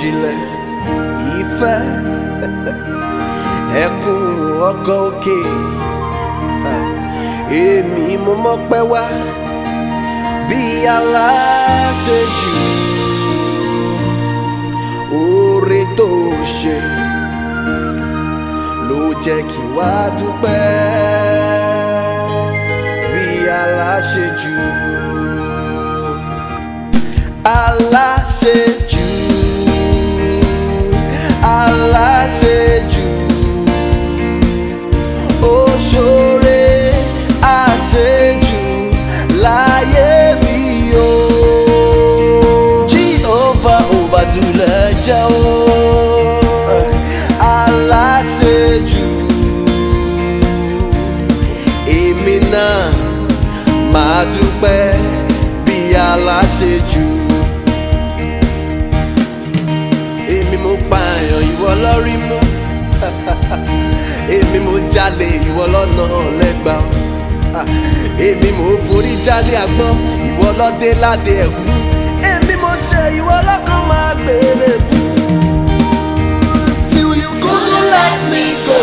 ìjìnlẹ̀ ìfẹ́ ẹkún ọkọ̀ òkè èmi mo mọ́pẹ́ wá bí aláṣejù oore tó ṣe ló jẹ́ kí wá dúpẹ́ bí aláṣejù aláṣejù aláṣejù ó ṣoore àṣejù láyé mi o Jehovah overdulẹ̀ jẹ́ o aláṣejù èmi náà máa dúpẹ́ bí aláṣejù èmi mo pààyàn ìwọ lórí mú èmi mo jalè ìwọ lọ́nà lẹ́gbàá Ah, èmi mo forí jálé àgbọn ìwọ lọ́dẹ ládé ẹ̀kú èmi mo ṣe ìwọ lọ́kàn máa gbèrè bú. Still you couldn't let me go.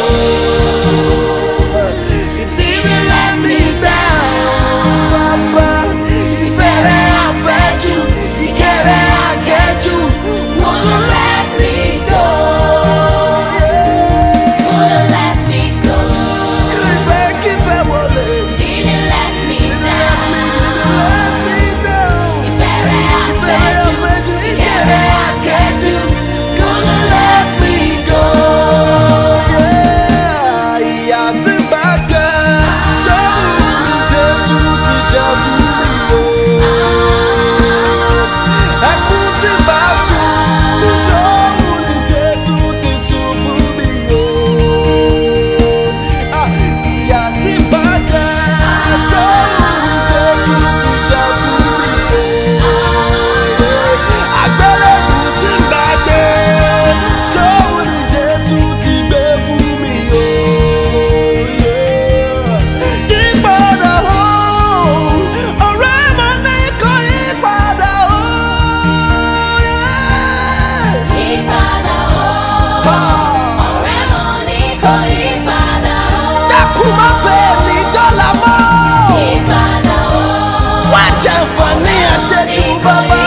You didn't let me down. Bàbá ìfẹ́ rẹ̀ àfẹ́jù, ìkẹ́ rẹ̀ àkẹ́jù. Wouldn't let me go. Couldn't let me go. Ìfẹ́ kífẹ́ wọlé. Didn't let me Didn't let me, didn't down. let me down. Ìfẹ́ rẹ̀ Ìfẹ́ rẹ̀ àfẹ́jù, àfẹ́jù, ìkẹ́ rẹ̀ àkẹ́jù. Couldn't let me go. Yeah, ìyà tí ń bá jẹ, ṣọ́run ni Jésù ti jẹ fún mi o. Ẹkún tí ń bá sùn, ṣọ́run ni Jésù ti sùn fún mi o. Ah, ìyà tí ń bá jẹ, ṣọ́run ni Jésù ti jẹ fún mi o àgbélébù tí ń bá gbé ṣóun ni jésù ti gbé fún mi o. yípadà o ọ̀rẹ́ mo ní kó yípadà o. Ìpadà o, ọ̀rẹ́ mo ní kó ìpadà o. dákun má fẹ́ ní dọ́là mọ́. Ìpadà o, wá jẹ́ fún ní àṣejù bàbá.